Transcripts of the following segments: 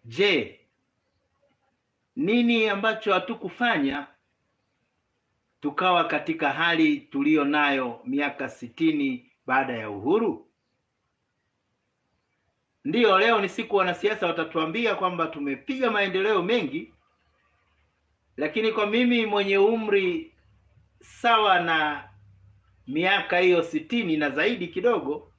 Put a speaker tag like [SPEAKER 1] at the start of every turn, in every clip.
[SPEAKER 1] Je, nini ambacho hatukufanya tukawa katika hali tuliyo nayo miaka sitini baada ya uhuru? Ndiyo, leo ni siku wanasiasa watatuambia kwamba tumepiga maendeleo mengi, lakini kwa mimi mwenye umri sawa na miaka hiyo sitini na zaidi kidogo,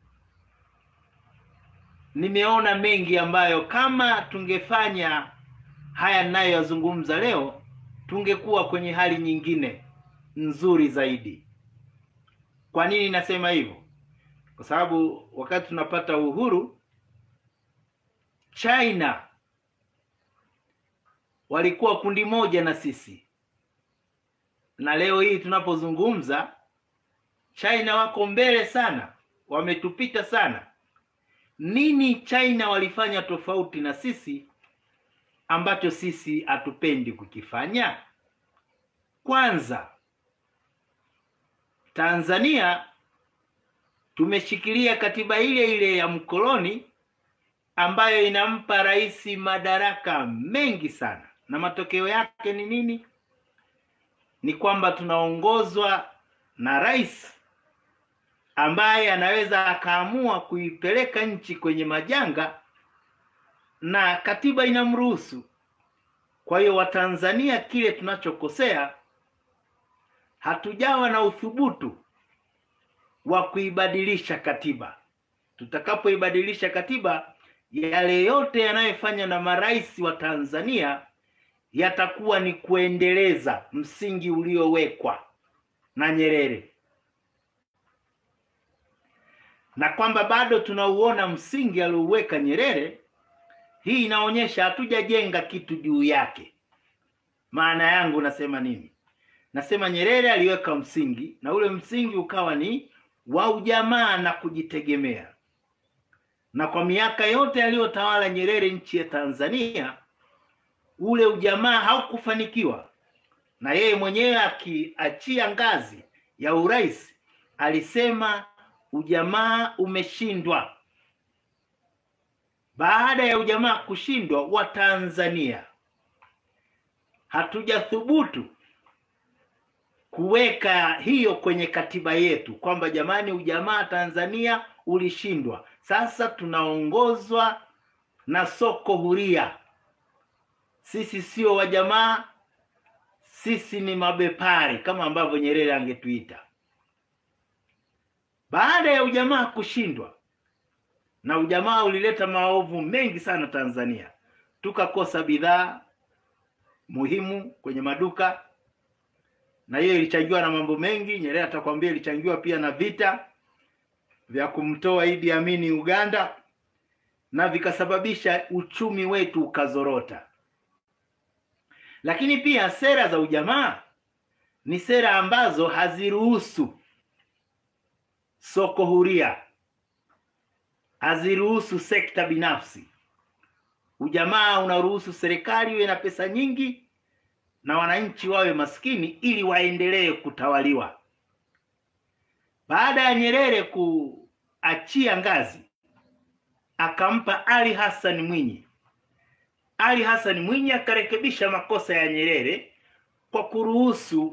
[SPEAKER 1] nimeona mengi ambayo kama tungefanya haya ninayoyazungumza leo, tungekuwa kwenye hali nyingine nzuri zaidi. Kwa nini nasema hivyo? Kwa sababu wakati tunapata uhuru China walikuwa kundi moja na sisi, na leo hii tunapozungumza, China wako mbele sana, wametupita sana. Nini China walifanya tofauti na sisi ambacho sisi hatupendi kukifanya? Kwanza, Tanzania tumeshikilia katiba ile ile ya mkoloni ambayo inampa rais madaraka mengi sana, na matokeo yake ni nini? Ni kwamba tunaongozwa na rais ambaye anaweza akaamua kuipeleka nchi kwenye majanga na katiba inamruhusu. Kwa hiyo Watanzania, kile tunachokosea, hatujawa na uthubutu wa kuibadilisha katiba. Tutakapoibadilisha katiba, yale yote yanayofanya na marais wa Tanzania yatakuwa ni kuendeleza msingi uliowekwa na Nyerere, na kwamba bado tunauona msingi aliouweka Nyerere. Hii inaonyesha hatujajenga kitu juu yake. Maana yangu nasema nini? Nasema Nyerere aliweka msingi na ule msingi ukawa ni wa ujamaa na kujitegemea, na kwa miaka yote aliyotawala Nyerere nchi ya Tanzania, ule ujamaa haukufanikiwa, na yeye mwenyewe akiachia ngazi ya urais alisema ujamaa umeshindwa. Baada ya ujamaa kushindwa, Watanzania hatujathubutu kuweka hiyo kwenye katiba yetu kwamba jamani, ujamaa Tanzania ulishindwa. Sasa tunaongozwa na soko huria. Sisi sio wajamaa, sisi ni mabepari kama ambavyo Nyerere angetuita. Baada ya ujamaa kushindwa, na ujamaa ulileta maovu mengi sana Tanzania, tukakosa bidhaa muhimu kwenye maduka na hiyo ilichangiwa na mambo mengi. Nyerere atakwambia ilichangiwa pia na vita vya kumtoa Idi Amini Uganda, na vikasababisha uchumi wetu ukazorota. Lakini pia sera za ujamaa ni sera ambazo haziruhusu soko huria, haziruhusu sekta binafsi. Ujamaa unaruhusu serikali iwe na pesa nyingi na wananchi wawe maskini ili waendelee kutawaliwa. Baada ya Nyerere kuachia ngazi, akampa Ali Hassan Mwinyi. Ali Hassan Mwinyi akarekebisha makosa ya Nyerere kwa kuruhusu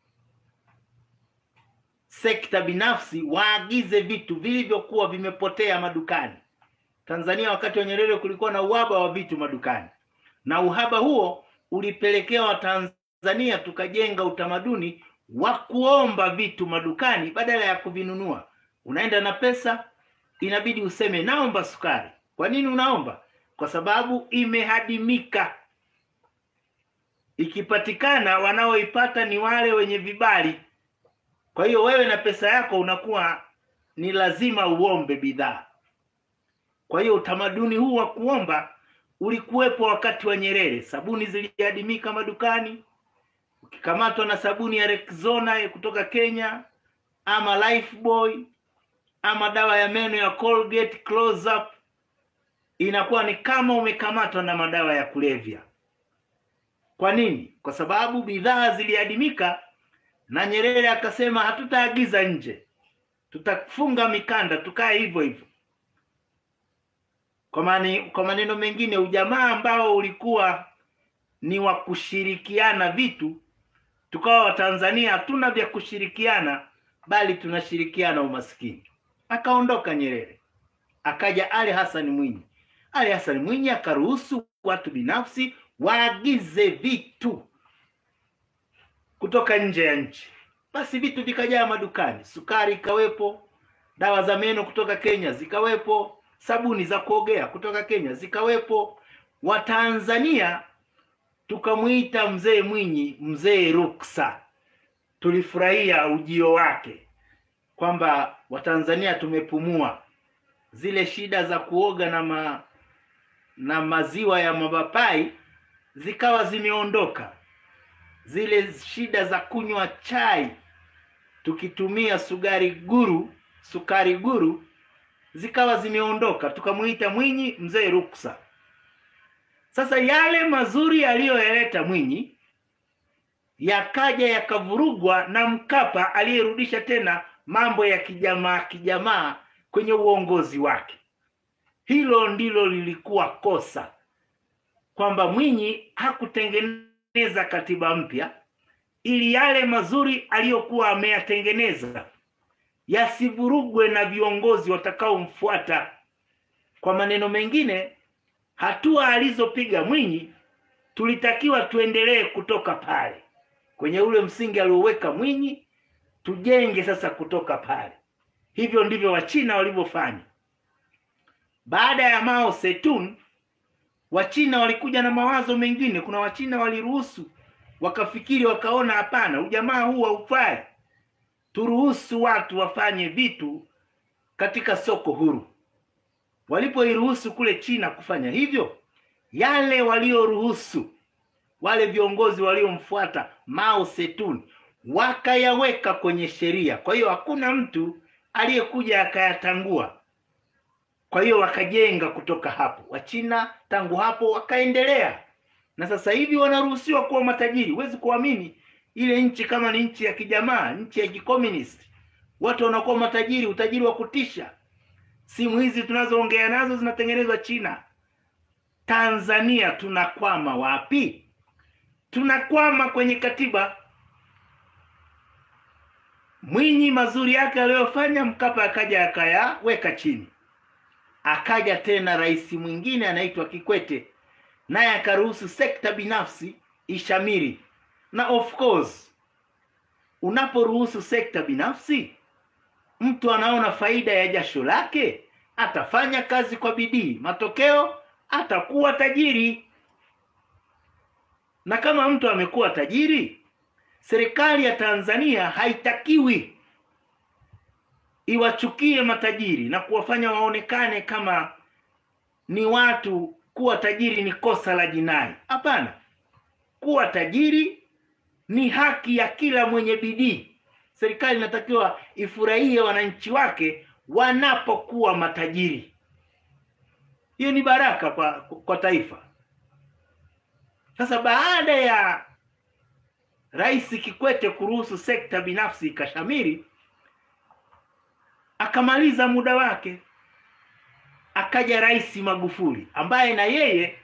[SPEAKER 1] sekta binafsi waagize vitu vilivyokuwa vimepotea madukani. Tanzania wakati wa Nyerere kulikuwa na uhaba wa vitu madukani, na uhaba huo ulipelekea Watanzania tukajenga utamaduni wa kuomba vitu madukani badala ya kuvinunua. Unaenda na pesa, inabidi useme naomba sukari. Kwa nini unaomba? Kwa sababu imehadimika. Ikipatikana, wanaoipata ni wale wenye vibali. Kwa hiyo wewe na pesa yako unakuwa ni lazima uombe bidhaa. Kwa hiyo utamaduni huu wa kuomba ulikuwepo wakati wa Nyerere. Sabuni ziliadimika madukani. Ukikamatwa na sabuni ya Rexona kutoka Kenya ama Lifebuoy ama dawa ya meno ya Colgate Close Up, inakuwa ni kama umekamatwa na madawa ya kulevya. Kwa nini? Kwa sababu bidhaa ziliadimika, na Nyerere akasema hatutaagiza nje, tutafunga mikanda, tukae hivyo hivyo. Kwa mani, kwa maneno mengine, ujamaa ambao ulikuwa ni wa kushirikiana vitu, tukawa Watanzania hatuna vya kushirikiana, bali tunashirikiana umaskini. Akaondoka Nyerere, akaja Ali Hassan Mwinyi. Ali Hassan Mwinyi akaruhusu watu binafsi waagize vitu kutoka nje ya nchi, basi vitu vikajaa madukani, sukari ikawepo, dawa za meno kutoka Kenya zikawepo, sabuni za kuogea kutoka Kenya zikawepo. Watanzania tukamwita mzee Mwinyi mzee ruksa. Tulifurahia ujio wake kwamba Watanzania tumepumua, zile shida za kuoga na ma, na maziwa ya mapapai zikawa zimeondoka, zile shida za kunywa chai tukitumia sukari guru sukari guru zikawa zimeondoka, tukamwita Mwinyi mzee ruksa. Sasa yale mazuri aliyoyaleta Mwinyi yakaja yakavurugwa na Mkapa aliyerudisha tena mambo ya kijamaa kijamaa kwenye uongozi wake. Hilo ndilo lilikuwa kosa, kwamba Mwinyi hakutengeneza katiba mpya ili yale mazuri aliyokuwa ameyatengeneza yasivurugwe na viongozi watakaomfuata. Kwa maneno mengine, hatua alizopiga Mwinyi tulitakiwa tuendelee kutoka pale kwenye ule msingi alioweka Mwinyi, tujenge sasa kutoka pale. Hivyo ndivyo Wachina walivyofanya. Baada ya Mao Zedong, Wachina walikuja na mawazo mengine. Kuna Wachina waliruhusu, wakafikiri, wakaona hapana, ujamaa huu haufai, turuhusu watu wafanye vitu katika soko huru. Walipoiruhusu kule China kufanya hivyo, yale walioruhusu wale viongozi waliomfuata Mao Zedong wakayaweka kwenye sheria. Kwa hiyo hakuna mtu aliyekuja akayatangua. Kwa hiyo wakajenga kutoka hapo. Wachina tangu hapo wakaendelea, na sasa hivi wanaruhusiwa kuwa matajiri. Huwezi kuamini, ile nchi kama ni nchi ya kijamaa, nchi ya kikomunisti, watu wanakuwa matajiri, utajiri wa kutisha. Simu hizi tunazoongea nazo zinatengenezwa China. Tanzania tunakwama wapi? Tunakwama kwenye katiba. Mwinyi mazuri yake aliyofanya, Mkapa akaja akayaweka chini. Akaja tena rais mwingine anaitwa Kikwete, naye akaruhusu sekta binafsi ishamiri. Na of course, unaporuhusu sekta binafsi, mtu anaona faida ya jasho lake, atafanya kazi kwa bidii, matokeo atakuwa tajiri. Na kama mtu amekuwa tajiri, serikali ya Tanzania haitakiwi iwachukie matajiri na kuwafanya waonekane kama ni watu. Kuwa tajiri ni kosa la jinai. Hapana, kuwa tajiri ni haki ya kila mwenye bidii. Serikali inatakiwa ifurahie wananchi wake wanapokuwa matajiri. Hiyo ni baraka kwa, kwa taifa. Sasa baada ya Rais Kikwete kuruhusu sekta binafsi ikashamiri, akamaliza muda wake, akaja Rais Magufuli ambaye na yeye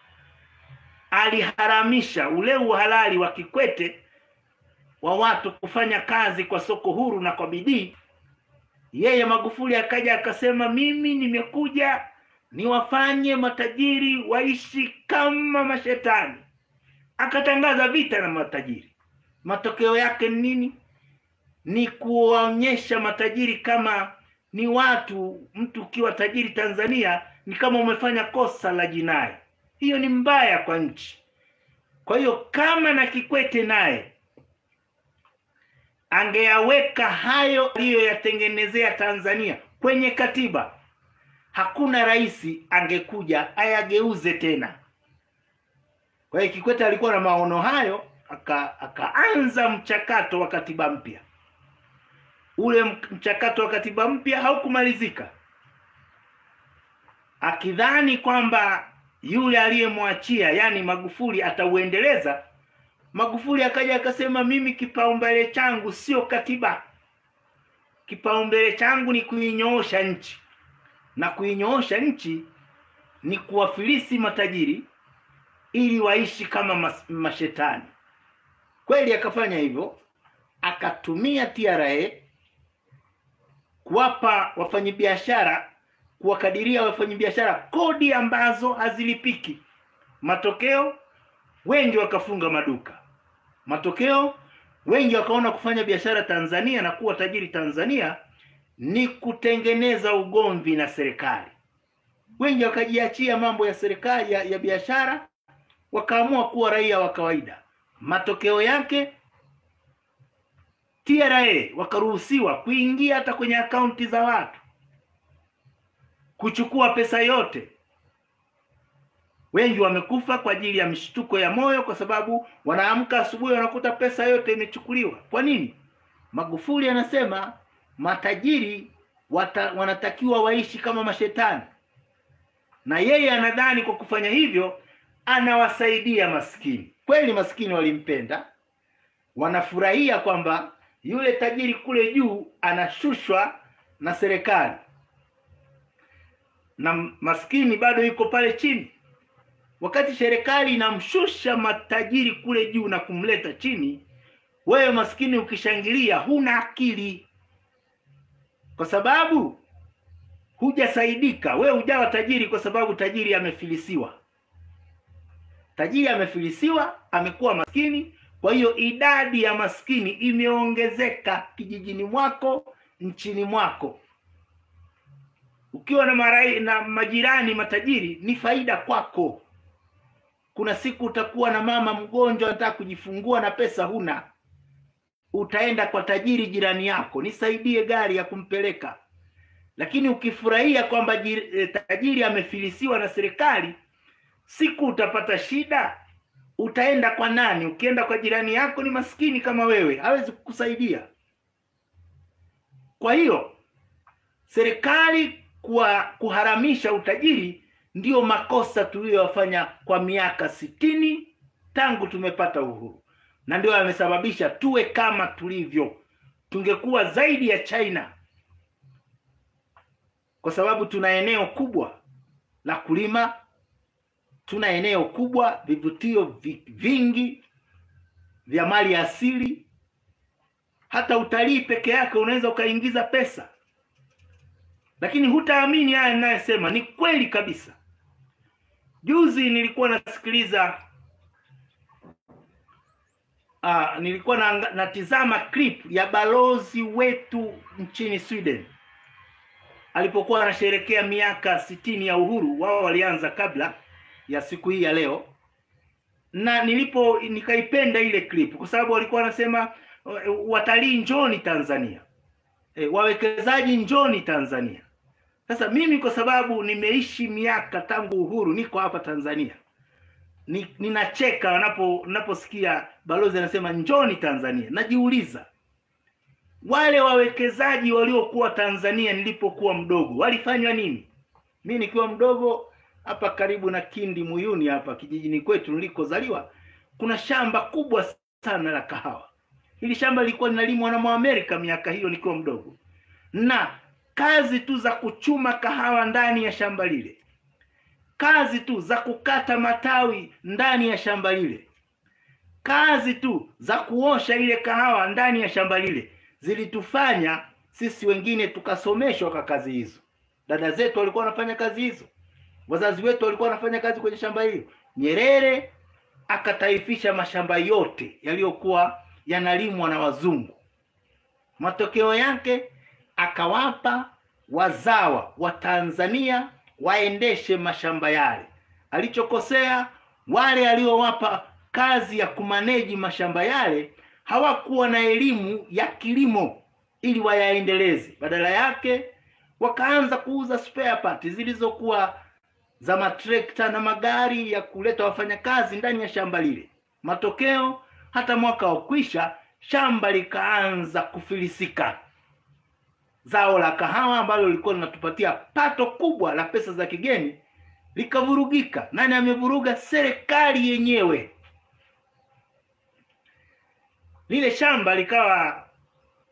[SPEAKER 1] aliharamisha ule uhalali wa Kikwete wa watu kufanya kazi kwa soko huru na kwa bidii. Yeye Magufuli akaja akasema, mimi nimekuja niwafanye matajiri waishi kama mashetani. Akatangaza vita na matajiri. Matokeo yake ni nini? Ni kuwaonyesha matajiri kama ni watu. Mtu ukiwa tajiri Tanzania ni kama umefanya kosa la jinai. Hiyo ni mbaya kwa nchi. Kwa hiyo kama na Kikwete naye angeyaweka hayo aliyoyatengenezea Tanzania kwenye katiba, hakuna rais angekuja ayageuze tena. Kwa hiyo Kikwete alikuwa na maono hayo, aka akaanza mchakato wa katiba mpya. Ule mchakato wa katiba mpya haukumalizika, akidhani kwamba yule aliyemwachia yaani Magufuli atauendeleza. Magufuli akaja akasema, mimi kipaumbele changu sio katiba, kipaumbele changu ni kuinyoosha nchi, na kuinyoosha nchi ni kuwafilisi matajiri ili waishi kama mas, mashetani. Kweli akafanya hivyo, akatumia TRA kuwapa wafanyabiashara, kuwakadiria wafanyabiashara kodi ambazo hazilipiki. Matokeo wengi wakafunga maduka. Matokeo wengi wakaona kufanya biashara Tanzania na kuwa tajiri Tanzania ni kutengeneza ugomvi na serikali. Wengi wakajiachia mambo ya serikali ya, ya biashara, wakaamua kuwa raia wa kawaida. Matokeo yake TRA wakaruhusiwa kuingia hata kwenye akaunti za watu, kuchukua pesa yote. Wengi wamekufa kwa ajili ya mshtuko ya moyo, kwa sababu wanaamka asubuhi wanakuta pesa yote imechukuliwa. Kwa nini? Magufuli anasema matajiri wata, wanatakiwa waishi kama mashetani, na yeye anadhani kwa kufanya hivyo anawasaidia maskini. Kweli maskini walimpenda, wanafurahia kwamba yule tajiri kule juu anashushwa na serikali na maskini bado yuko pale chini. Wakati serikali inamshusha matajiri kule juu na kumleta chini, wewe maskini ukishangilia, huna akili, kwa sababu hujasaidika. Wewe hujawa tajiri kwa sababu tajiri amefilisiwa. Tajiri amefilisiwa, amekuwa maskini. Kwa hiyo idadi ya maskini imeongezeka kijijini mwako, nchini mwako. Ukiwa na marai, na majirani matajiri ni faida kwako. Kuna siku utakuwa na mama mgonjwa anataka kujifungua na pesa huna, utaenda kwa tajiri jirani yako, nisaidie gari ya kumpeleka. Lakini ukifurahia kwamba tajiri amefilisiwa na serikali, siku utapata shida, utaenda kwa nani? Ukienda kwa jirani yako ni maskini kama wewe, hawezi kukusaidia. Kwa hiyo serikali kwa kuharamisha utajiri ndiyo makosa tuliyofanya kwa miaka sitini tangu tumepata uhuru, na ndio yamesababisha tuwe kama tulivyo. Tungekuwa zaidi ya China kwa sababu tuna eneo kubwa la kulima, tuna eneo kubwa, vivutio vingi vya mali asili. Hata utalii peke yake unaweza ukaingiza pesa, lakini hutaamini haya ninayosema, ni kweli kabisa. Juzi nilikuwa nasikiliza uh, nilikuwa na, natizama clip ya balozi wetu nchini Sweden alipokuwa anasherekea miaka sitini ya uhuru. Wao walianza kabla ya siku hii ya leo, na nilipo nikaipenda ile clip kwa sababu walikuwa wanasema watalii njoni Tanzania, e, wawekezaji njoni Tanzania. Sasa mimi kwa sababu nimeishi miaka tangu uhuru, niko hapa Tanzania, ni, ninacheka wanapo naposikia balozi anasema njoni Tanzania. Najiuliza wale wawekezaji waliokuwa Tanzania nilipokuwa mdogo walifanywa nini? Mi nikiwa mdogo hapa karibu na Kindi Muyuni, hapa kijijini kwetu nilikozaliwa, kuna shamba kubwa sana la kahawa. Hili shamba lilikuwa linalimwa na Mwamerika miaka hiyo nikiwa mdogo, na kazi tu za kuchuma kahawa ndani ya shamba lile, kazi tu za kukata matawi ndani ya shamba lile, kazi tu za kuosha ile kahawa ndani ya shamba lile zilitufanya sisi wengine tukasomeshwa kwa kazi hizo. Dada zetu walikuwa wanafanya kazi hizo, wazazi wetu walikuwa wanafanya kazi kwenye shamba hilo. Nyerere akataifisha mashamba yote yaliyokuwa yanalimwa na wazungu. Matokeo yake akawapa wazawa wa Tanzania waendeshe mashamba yale. Alichokosea wale aliowapa kazi ya kumaneji mashamba yale hawakuwa na elimu ya kilimo ili wayaendeleze. Badala yake wakaanza kuuza spare parts zilizokuwa za matrekta na magari ya kuleta wafanyakazi ndani ya shamba lile. Matokeo hata mwaka wa kwisha shamba likaanza kufilisika. Zao la kahawa ambalo lilikuwa linatupatia pato kubwa la pesa za kigeni likavurugika. Nani amevuruga? Serikali yenyewe. Lile shamba likawa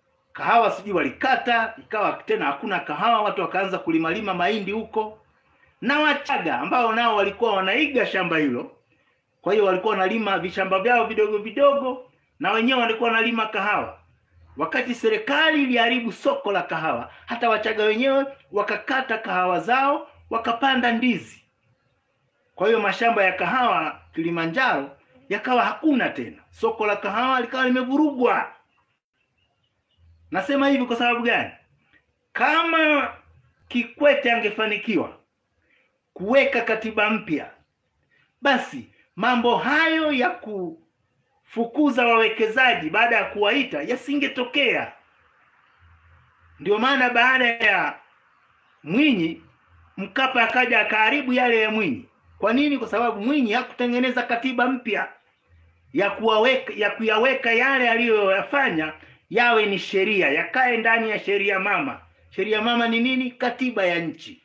[SPEAKER 1] kahawa sijui walikata, ikawa tena hakuna kahawa, watu wakaanza kulimalima mahindi huko. na Wachaga ambao nao walikuwa wanaiga shamba hilo. Kwa hiyo walikuwa wanalima vishamba vyao vidogo vidogo, na wenyewe walikuwa wanalima kahawa. Wakati serikali iliharibu soko la kahawa, hata Wachaga wenyewe wakakata kahawa zao wakapanda ndizi. Kwa hiyo mashamba ya kahawa Kilimanjaro yakawa hakuna tena, soko la kahawa likawa limevurugwa. Nasema hivi kwa sababu gani? Kama Kikwete angefanikiwa kuweka katiba mpya, basi mambo hayo ya kufukuza wawekezaji baada ya kuwaita yasingetokea. Ndio maana baada ya Mwinyi, Mkapa akaja akaharibu yale ya Mwinyi. Kwa nini? Kwa sababu Mwinyi hakutengeneza katiba mpya ya kuwaweka ya kuyaweka yale aliyoyafanya yawe ni sheria, yakae ndani ya sheria mama. Sheria mama ni nini? Katiba ya nchi.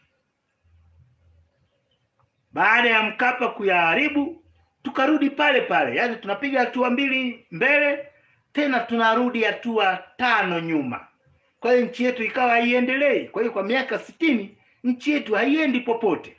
[SPEAKER 1] Baada ya Mkapa kuyaharibu, tukarudi pale pale, yaani tunapiga hatua mbili mbele, tena tunarudi hatua tano nyuma. Kwa hiyo nchi yetu ikawa haiendelei. Kwa hiyo kwa miaka sitini nchi yetu haiendi popote.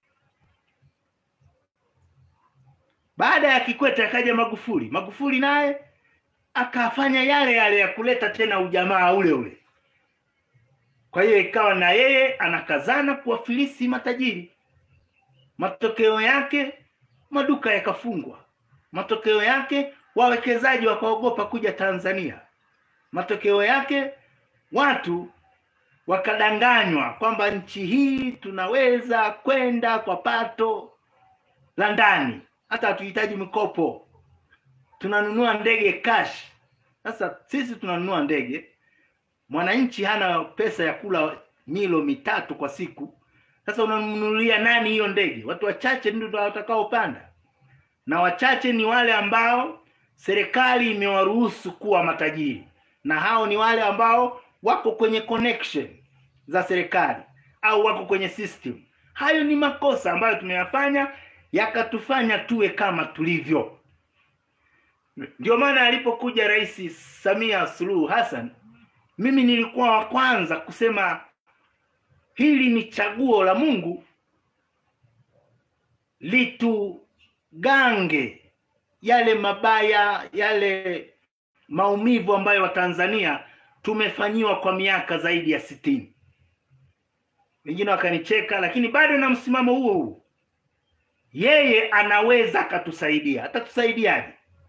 [SPEAKER 1] Baada ya Kikwete akaja Magufuli. Magufuli naye akafanya yale yale ya kuleta tena ujamaa ule ule. Kwa hiyo ikawa na yeye anakazana kuwafilisi matajiri. Matokeo yake maduka yakafungwa. Matokeo yake wawekezaji wakaogopa kuja Tanzania. Matokeo yake watu wakadanganywa kwamba nchi hii tunaweza kwenda kwa pato la ndani, hata hatuhitaji mikopo, tunanunua ndege cash. Sasa sisi tunanunua ndege, mwananchi hana pesa ya kula milo mitatu kwa siku. Sasa unamnunulia nani hiyo ndege? Watu wachache ndio watakaopanda, na wachache ni wale ambao serikali imewaruhusu kuwa matajiri, na hao ni wale ambao wako kwenye connection za serikali au wako kwenye system. Hayo ni makosa ambayo tumeyafanya yakatufanya tuwe kama tulivyo. Ndio maana alipokuja Rais Samia Suluhu Hassan, mimi nilikuwa wa kwanza kusema hili ni chaguo la Mungu litugange yale mabaya, yale maumivu ambayo Watanzania tumefanyiwa kwa miaka zaidi ya sitini. Wengine wakanicheka, lakini bado na msimamo huo huo. Yeye anaweza akatusaidia. Atatusaidiaje?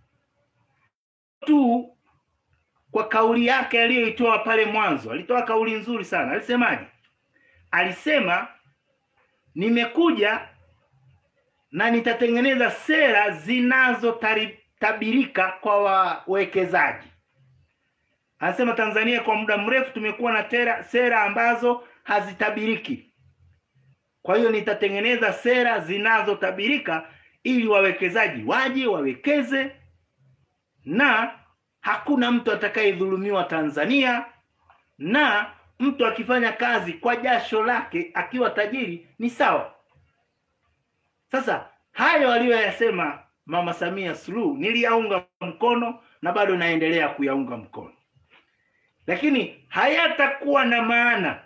[SPEAKER 1] tu kwa kauli yake aliyoitoa pale mwanzo. Alitoa kauli nzuri sana. Alisemaje? Alisema, nimekuja na nitatengeneza sera zinazotabirika kwa wawekezaji. Anasema Tanzania kwa muda mrefu tumekuwa na tera, sera ambazo hazitabiriki. Kwa hiyo nitatengeneza sera zinazotabirika ili wawekezaji waje wawekeze, na hakuna mtu atakayedhulumiwa Tanzania, na mtu akifanya kazi kwa jasho lake akiwa tajiri ni sawa. Sasa hayo aliyoyasema Mama Samia Suluhu niliyaunga mkono na bado naendelea kuyaunga mkono, lakini hayatakuwa na maana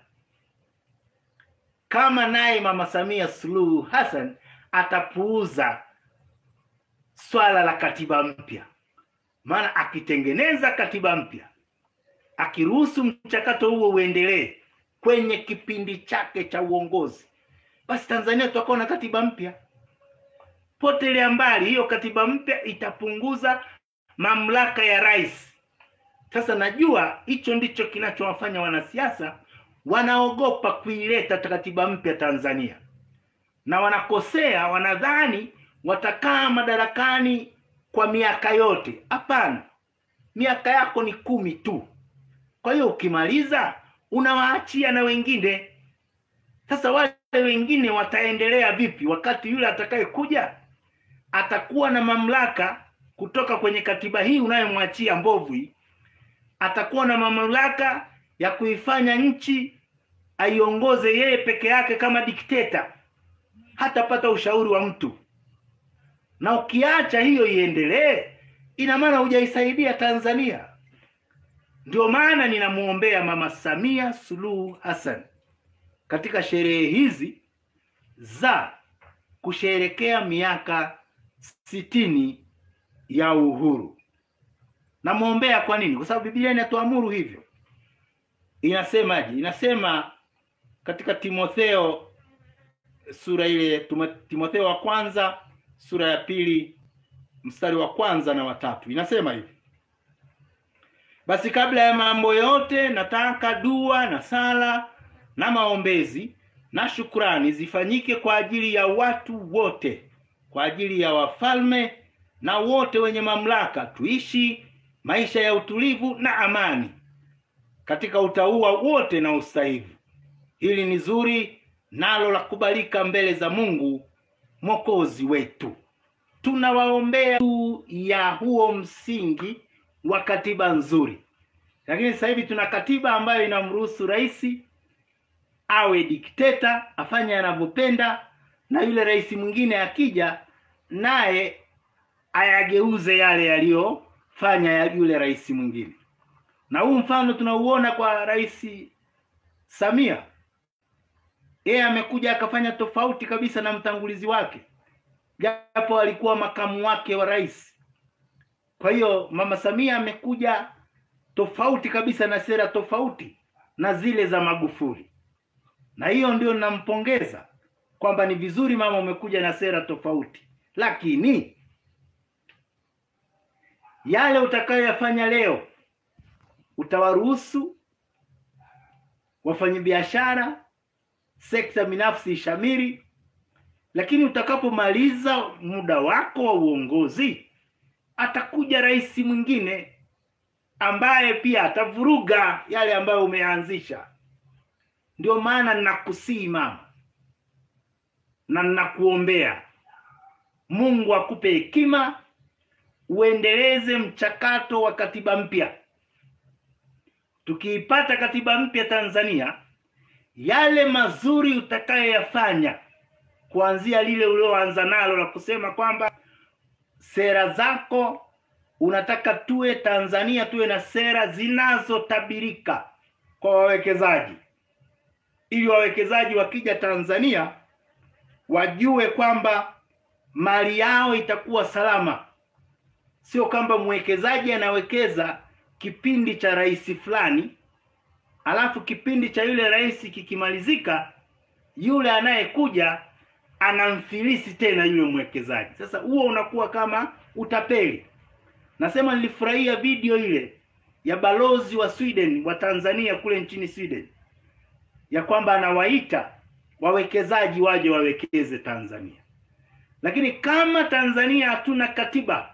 [SPEAKER 1] kama naye Mama Samia Suluhu Hassan atapuuza swala la katiba mpya. Maana akitengeneza katiba mpya, akiruhusu mchakato huo uendelee kwenye kipindi chake cha uongozi, basi Tanzania tutakuwa na katiba mpya. Potelea mbali, hiyo katiba mpya itapunguza mamlaka ya rais. Sasa najua hicho ndicho kinachowafanya wanasiasa wanaogopa kuileta katiba mpya Tanzania, na wanakosea, wanadhani watakaa madarakani kwa miaka yote. Hapana, miaka yako ni kumi tu. Kwa hiyo ukimaliza unawaachia na wengine. Sasa wale wengine wataendelea vipi wakati yule atakayekuja atakuwa na mamlaka kutoka kwenye katiba hii unayomwachia mbovu hii, atakuwa na mamlaka ya kuifanya nchi aiongoze yeye peke yake kama dikteta, hatapata ushauri wa mtu. Na ukiacha hiyo iendelee, ina maana hujaisaidia Tanzania. Ndio maana ninamuombea Mama Samia Suluhu Hassan katika sherehe hizi za kusherekea miaka sitini ya uhuru. Namwombea kwa nini? Kwa sababu Biblia inatuamuru hivyo. Inasemaje? Inasema katika Timotheo sura ile Timo- Timotheo wa kwanza sura ya pili mstari wa kwanza na watatu inasema hivi: basi kabla ya mambo yote nataka dua na sala na maombezi na shukrani zifanyike kwa ajili ya watu wote, kwa ajili ya wafalme na wote wenye mamlaka, tuishi maisha ya utulivu na amani katika utauwa wote na ustahivu. Hili ni zuri nalo la kubalika mbele za Mungu mwokozi wetu. Tunawaombea juu ya huo msingi wa katiba nzuri, lakini sasa hivi tuna katiba ambayo inamruhusu rais awe dikteta, afanye anavyopenda, na yule rais mwingine akija naye ayageuze yale yaliyofanya ya yule rais mwingine. Na huu mfano tunauona kwa rais Samia, yeye amekuja akafanya tofauti kabisa na mtangulizi wake, japo alikuwa makamu wake wa rais. Kwa hiyo mama Samia amekuja tofauti kabisa na sera tofauti na zile za Magufuli, na hiyo ndio nampongeza kwamba ni vizuri mama umekuja na sera tofauti, lakini yale utakayoyafanya leo utawaruhusu wafanyabiashara, sekta binafsi ishamiri, lakini utakapomaliza muda wako wa uongozi, atakuja rais mwingine ambaye pia atavuruga yale ambayo umeanzisha. Ndio maana ninakusihi mama, na ninakuombea Mungu akupe hekima uendeleze mchakato wa katiba mpya. Tukiipata katiba mpya Tanzania, yale mazuri utakayoyafanya kuanzia lile ulioanza nalo la kusema kwamba sera zako unataka tuwe Tanzania tuwe na sera zinazotabirika kwa wawekezaji, ili wawekezaji wakija Tanzania wajue kwamba mali yao itakuwa salama, sio kwamba mwekezaji anawekeza kipindi cha rais fulani, alafu kipindi cha yule rais kikimalizika, yule anayekuja anamfilisi tena yule mwekezaji. Sasa huo unakuwa kama utapeli. Nasema nilifurahia video ile ya balozi wa Sweden wa Tanzania kule nchini Sweden, ya kwamba anawaita wawekezaji waje wawekeze Tanzania. Lakini kama Tanzania hatuna katiba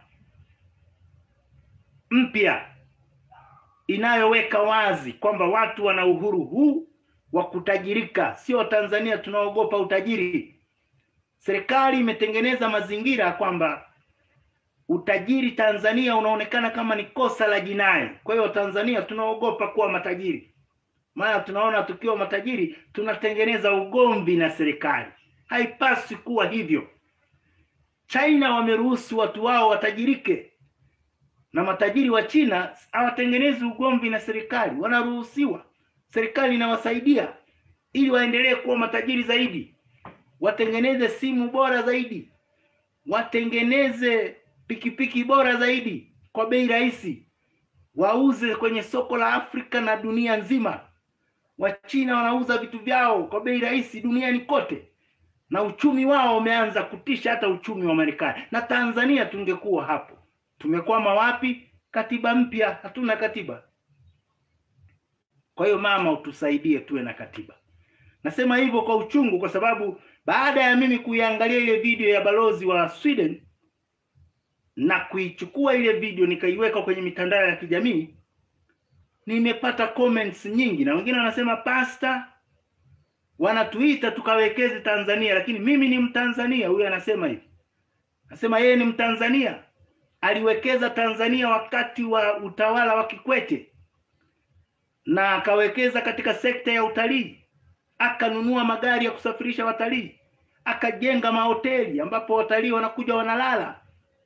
[SPEAKER 1] mpya inayoweka wazi kwamba watu wana uhuru huu wa kutajirika, sio Tanzania tunaogopa utajiri. Serikali imetengeneza mazingira kwamba utajiri Tanzania unaonekana kama ni kosa la jinai. Kwa hiyo Tanzania tunaogopa kuwa matajiri, maana tunaona tukiwa matajiri tunatengeneza ugomvi na serikali. Haipaswi kuwa hivyo. China wameruhusu watu wao watajirike, na matajiri wa China hawatengenezi ugomvi na serikali, wanaruhusiwa. Serikali inawasaidia ili waendelee kuwa matajiri zaidi, watengeneze simu bora zaidi, watengeneze pikipiki bora zaidi kwa bei rahisi, wauze kwenye soko la Afrika na dunia nzima. Wachina wanauza vitu vyao kwa bei rahisi duniani kote, na uchumi wao umeanza kutisha hata uchumi wa Marekani. Na Tanzania tungekuwa hapo. Tumekwama wapi? Katiba mpya, hatuna katiba. Kwa hiyo mama, utusaidie tuwe na katiba. Nasema hivyo kwa uchungu, kwa sababu baada ya mimi kuiangalia ile video ya balozi wa Sweden na kuichukua ile video nikaiweka kwenye mitandao ya kijamii, nimepata comments nyingi, na wengine wanasema pasta, wanatuita tukawekeze Tanzania, lakini mimi ni Mtanzania. Huyu anasema hivi, anasema yeye ni Mtanzania, aliwekeza Tanzania wakati wa utawala wa Kikwete na akawekeza katika sekta ya utalii, akanunua magari ya kusafirisha watalii, akajenga mahoteli ambapo watalii wanakuja wanalala.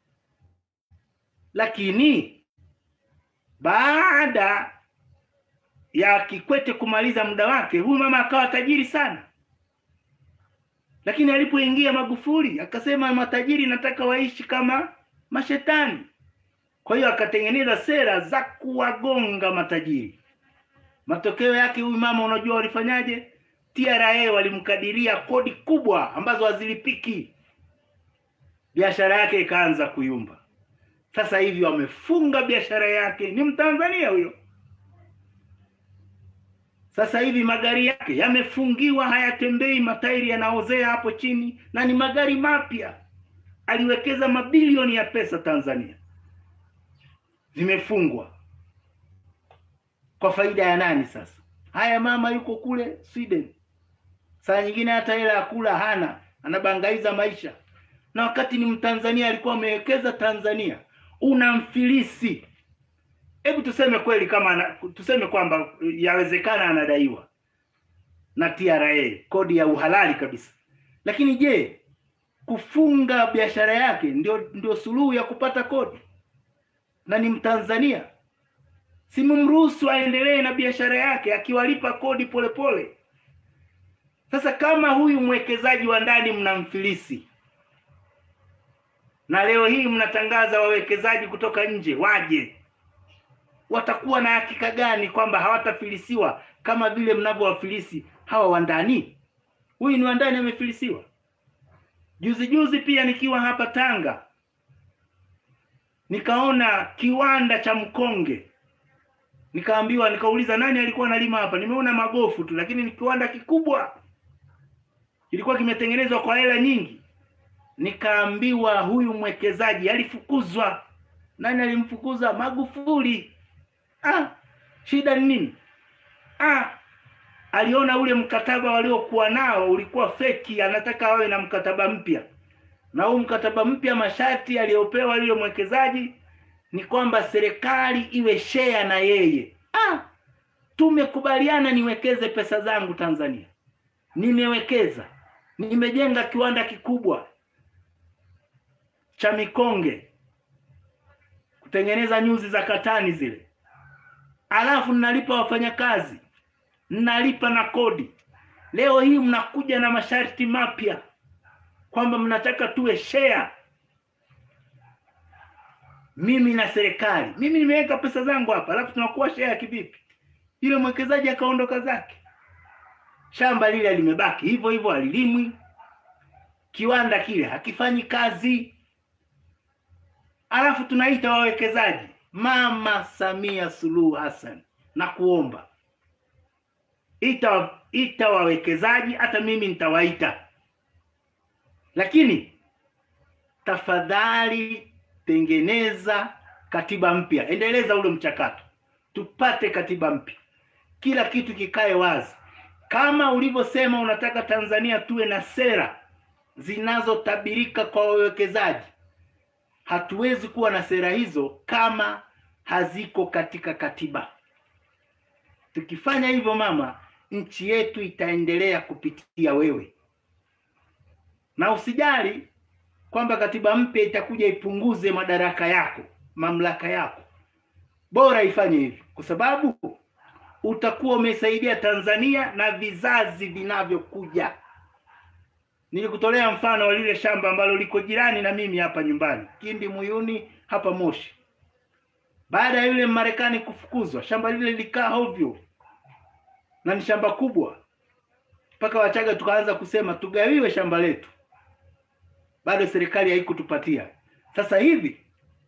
[SPEAKER 1] Lakini baada ya Kikwete kumaliza muda wake, huyu mama akawa tajiri sana, lakini alipoingia Magufuli akasema matajiri nataka waishi kama mashetani. Kwa hiyo akatengeneza sera za kuwagonga matajiri. Matokeo yake huyu mama, unajua walifanyaje? TRA walimkadiria kodi kubwa ambazo hazilipiki, biashara yake ikaanza kuyumba. Sasa hivi wamefunga biashara yake, ni Mtanzania huyo. Sasa hivi magari yake yamefungiwa, hayatembei, matairi yanaozea hapo chini, na ni magari mapya. Aliwekeza mabilioni ya pesa Tanzania, zimefungwa kwa faida ya nani? Sasa haya, mama yuko kule Sweden, saa nyingine hata hela ya kula hana, anabangaiza maisha, na wakati ni Mtanzania, alikuwa amewekeza Tanzania. Unamfilisi. Hebu tuseme kweli, kama ana, tuseme kwamba yawezekana anadaiwa na TRA kodi ya uhalali kabisa, lakini je, kufunga biashara yake ndio ndio suluhu ya kupata kodi? Na ni Mtanzania, simumruhusu aendelee na biashara yake akiwalipa kodi polepole pole. Sasa kama huyu mwekezaji wa ndani mnamfilisi na leo hii mnatangaza wawekezaji kutoka nje waje, watakuwa na hakika gani kwamba hawatafilisiwa kama vile mnavyowafilisi hawa wa ndani? Huyu ni wa ndani amefilisiwa. Juzi juzi pia nikiwa hapa Tanga nikaona kiwanda cha mkonge, nikaambiwa, nikauliza nani alikuwa analima hapa. Nimeona magofu tu, lakini ni kiwanda kikubwa, kilikuwa kimetengenezwa kwa hela nyingi. Nikaambiwa huyu mwekezaji alifukuzwa. Nani alimfukuza? Magufuli. Ah, shida ni nini? Ah, aliona ule mkataba waliokuwa nao ulikuwa feki, anataka wawe na mkataba mpya. Na huu mkataba mpya, masharti aliyopewa yule mwekezaji ni kwamba serikali iwe share na yeye. Ah, tumekubaliana niwekeze pesa zangu Tanzania, nimewekeza, nimejenga kiwanda kikubwa cha mikonge kutengeneza nyuzi za katani zile, alafu ninalipa wafanyakazi, ninalipa na kodi. Leo hii mnakuja na masharti mapya kwamba mnataka tuwe share, mimi na serikali. Mimi nimeweka pesa zangu hapa, alafu tunakuwa share kivipi? Yule mwekezaji akaondoka zake, shamba lile limebaki hivyo hivyo, halilimwi, kiwanda kile hakifanyi kazi alafu tunaita wawekezaji. Mama Samia Suluhu Hassan, na kuomba ita ita wawekezaji, hata mimi nitawaita, lakini tafadhali tengeneza katiba mpya, endeleza ule mchakato, tupate katiba mpya, kila kitu kikae wazi, kama ulivyosema unataka Tanzania tuwe na sera zinazotabirika kwa wawekezaji hatuwezi kuwa na sera hizo kama haziko katika katiba. Tukifanya hivyo, mama, nchi yetu itaendelea kupitia wewe, na usijali kwamba katiba mpya itakuja ipunguze madaraka yako, mamlaka yako. Bora ifanye hivyo, kwa sababu utakuwa umesaidia Tanzania na vizazi vinavyokuja. Nilikutolea mfano wa lile shamba ambalo liko jirani na mimi hapa nyumbani, Kindi Muyuni hapa Moshi. Baada ya yule Marekani kufukuzwa, shamba lile likaa hovyo, na ni shamba kubwa, mpaka Wachaga tukaanza kusema tugawiwe shamba letu. Bado serikali haikutupatia. Sasa hivi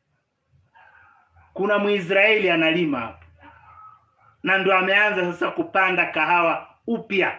[SPEAKER 1] kuna Mwisraeli analima hapa, na ndo ameanza sasa kupanda kahawa upya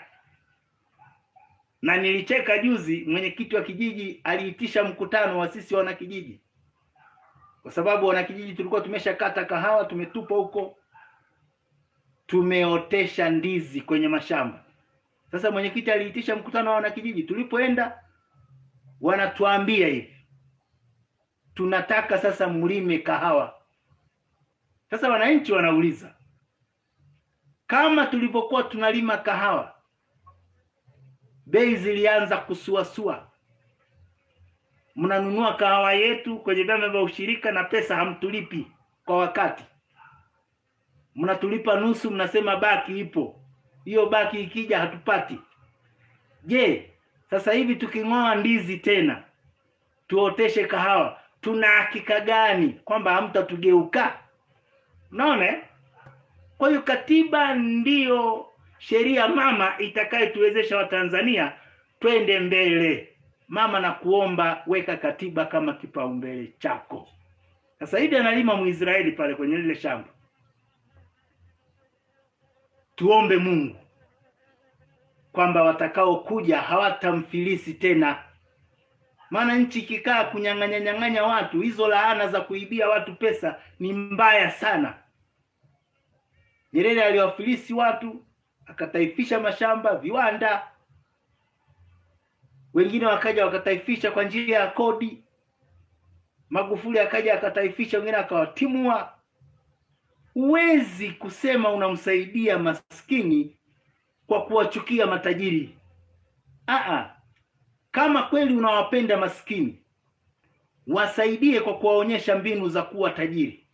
[SPEAKER 1] na nilicheka juzi, mwenyekiti wa kijiji aliitisha mkutano wa sisi wanakijiji, kwa sababu wanakijiji tulikuwa tumeshakata kahawa, tumetupa huko, tumeotesha ndizi kwenye mashamba. Sasa mwenyekiti aliitisha mkutano wa wanakijiji. Tulipoenda, wanatuambia hivi, tunataka sasa mlime kahawa. Sasa wananchi wanauliza, kama tulivyokuwa tunalima kahawa bei zilianza kusuasua, mnanunua kahawa yetu kwenye vyama vya ushirika na pesa hamtulipi kwa wakati, mnatulipa nusu, mnasema baki ipo. Hiyo baki ikija hatupati. Je, Sasa hivi tuking'oa ndizi tena tuoteshe kahawa, tuna hakika gani kwamba hamtatugeuka? Unaona? eh? Kwa hiyo katiba ndiyo sheria mama itakayetuwezesha Watanzania twende mbele. Mama, na kuomba weka katiba kama kipaumbele chako. Sasa hivi analima Mwisraeli pale kwenye lile shamba, tuombe Mungu kwamba watakaokuja hawatamfilisi tena, maana nchi ikikaa kunyang'anya nyang'anya watu, hizo laana za kuibia watu pesa ni mbaya sana. Nyerere aliwafilisi watu, akataifisha mashamba, viwanda, wengine wakaja wakataifisha kwa njia ya kodi. Magufuli akaja akataifisha, wengine akawatimua. Huwezi kusema unamsaidia maskini kwa kuwachukia matajiri. Aa, kama kweli unawapenda maskini, wasaidie kwa kuwaonyesha mbinu za kuwa tajiri,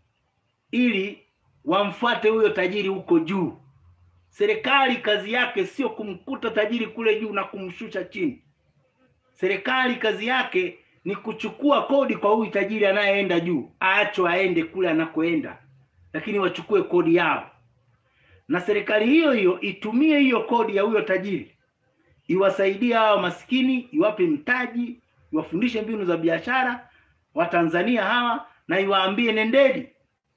[SPEAKER 1] ili wamfuate huyo tajiri huko juu. Serikali kazi yake sio kumkuta tajiri kule juu na kumshusha chini. Serikali kazi yake ni kuchukua kodi kwa huyu tajiri anayeenda juu, aachwe aende kule anakoenda, lakini wachukue kodi yao, na serikali hiyo hiyo itumie hiyo kodi ya huyo tajiri iwasaidie hawa maskini, iwape mtaji, iwafundishe mbinu za biashara Watanzania hawa, na iwaambie nendeni,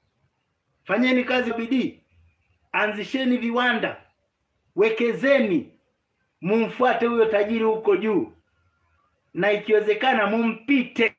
[SPEAKER 1] fanyeni kazi bidii, anzisheni viwanda, wekezeni, mumfuate huyo tajiri huko juu, na ikiwezekana mumpite.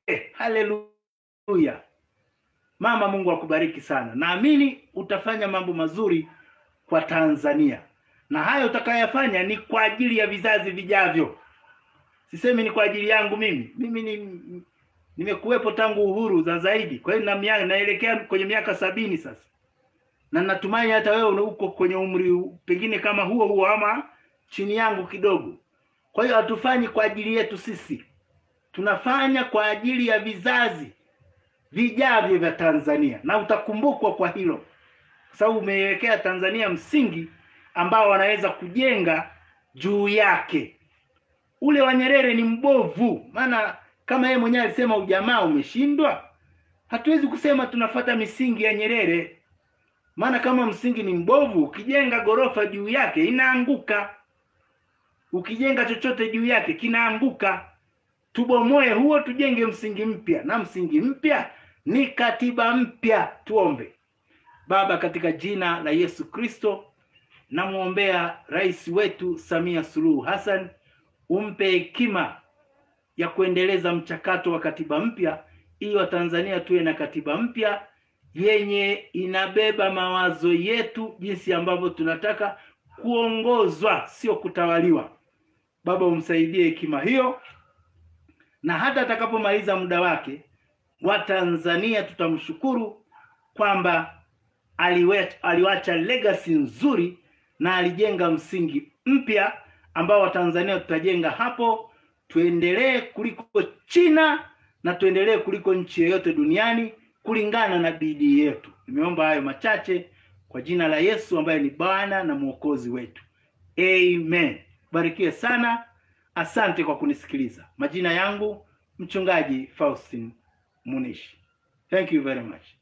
[SPEAKER 1] Haleluya! Mama, Mungu akubariki sana. Naamini utafanya mambo mazuri kwa Tanzania, na hayo utakayoyafanya ni kwa ajili ya vizazi vijavyo. Sisemi ni kwa ajili yangu mimi. Mimi ni nimekuwepo tangu uhuru za zaidi, kwa hiyo na miaka naelekea kwenye miaka sabini sasa, na natumaini hata wewe uko kwenye umri pengine kama huo huo ama chini yangu kidogo. Kwa hiyo hatufanyi kwa ajili yetu sisi, tunafanya kwa ajili ya vizazi vijavyo vya Tanzania, na utakumbukwa kwa hilo, kwa sababu umeiwekea Tanzania msingi ambao wanaweza kujenga juu yake. Ule wa Nyerere ni mbovu, maana kama yeye mwenyewe alisema ujamaa umeshindwa, hatuwezi kusema tunafata misingi ya Nyerere, maana kama msingi ni mbovu, ukijenga ghorofa juu yake inaanguka, ukijenga chochote juu yake kinaanguka. Tubomoe huo, tujenge msingi mpya, na msingi mpya ni katiba mpya. Tuombe. Baba, katika jina la Yesu Kristo, namwombea rais wetu Samia Suluhu Hassan, umpe hekima ya kuendeleza mchakato wa katiba mpya ili Watanzania tuwe na katiba mpya yenye inabeba mawazo yetu, jinsi ambavyo tunataka kuongozwa, sio kutawaliwa. Baba, umsaidie hekima hiyo, na hata atakapomaliza muda wake, Watanzania tutamshukuru kwamba aliwacha legacy nzuri na alijenga msingi mpya ambao Watanzania tutajenga hapo, tuendelee kuliko China na tuendelee kuliko nchi yoyote duniani kulingana na bidii yetu. Nimeomba hayo machache kwa jina la Yesu ambaye ni Bwana na Mwokozi wetu, amen. Barikiwe sana, asante kwa kunisikiliza. Majina yangu Mchungaji Faustin Munishi. Thank you very much.